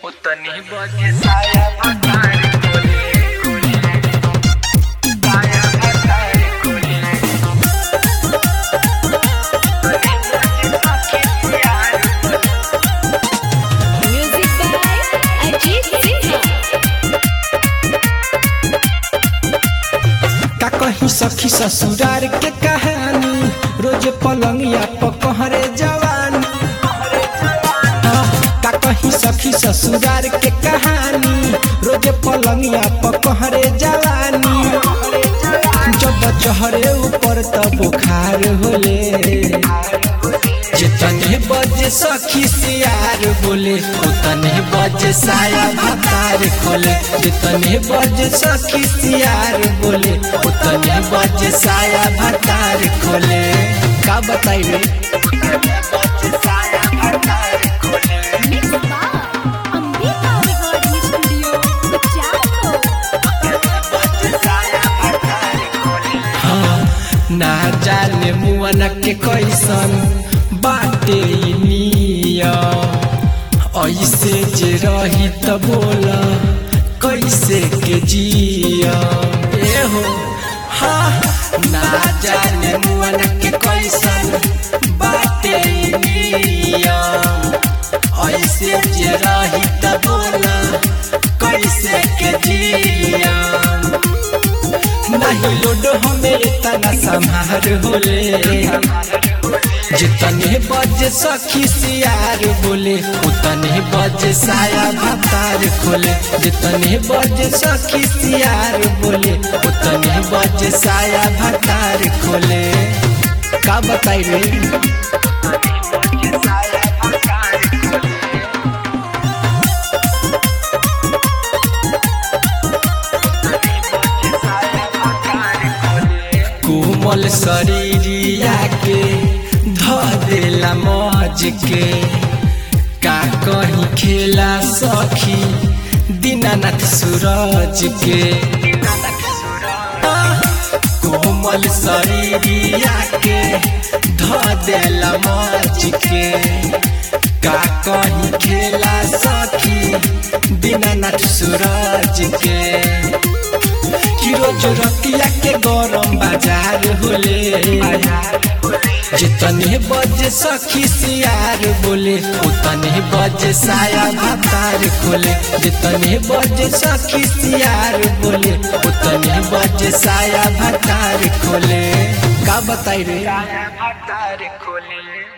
उतनी बजे साया भतारी कोले कोले साया भतारी कोले उतनी बजे सखी यार Music by Ajit Sinha. का कहीं सखी ससुरार के कहानी रोज पलंगिया पकहरे जवानी का कहीं सखी ससुरार के कहानी रोज पलंगिया पकहरे जवानी जब चहरे ऊपर त बुखार होले जितने बजे सखी सियार बोले उतने बजे साया भतार खोले जितने बजे सखी सियार बोले उतने बजे साया भतार खोले का बताई रे साया भतारी कोले Mixed by Ambika Recording Studio, Bachao. बजे साया भतारी कोले हाँ, ना जाने मुअन के कैसन बाटे ई नियम ऐसे जे रही त बोला कैसे के जिया ए हो हाँ ना जाने मुअन के कैसन बाटे ई नियम ऐसे जे रही त बोला कैसे के जिया नहीं लोड हमें इतना संहार होले जितने बजे सखी सियार बोले उतने बजे साया भतार खोले जितने बजे सखी सियार बोले उतने बजे साया भतार खोले का बताई रे बजे साया भतारी कोले साया भतारी कोले कोमल शरीरिया के ध देला मज के का कहीं खेला सखी दीनानाथ सूरज के कोमल शरीरिया के ध देला मज के का कहीं खेला सखी दीनानाथ सूरज के रोज रतिया के गरम बाजार होले जितने बजे सखी सियार बोले उतने बजे साया भतार खोले जितने बजे सखी सियार बोले उतने बजे साया भतार खोले का बताई रे साया भतारी कोले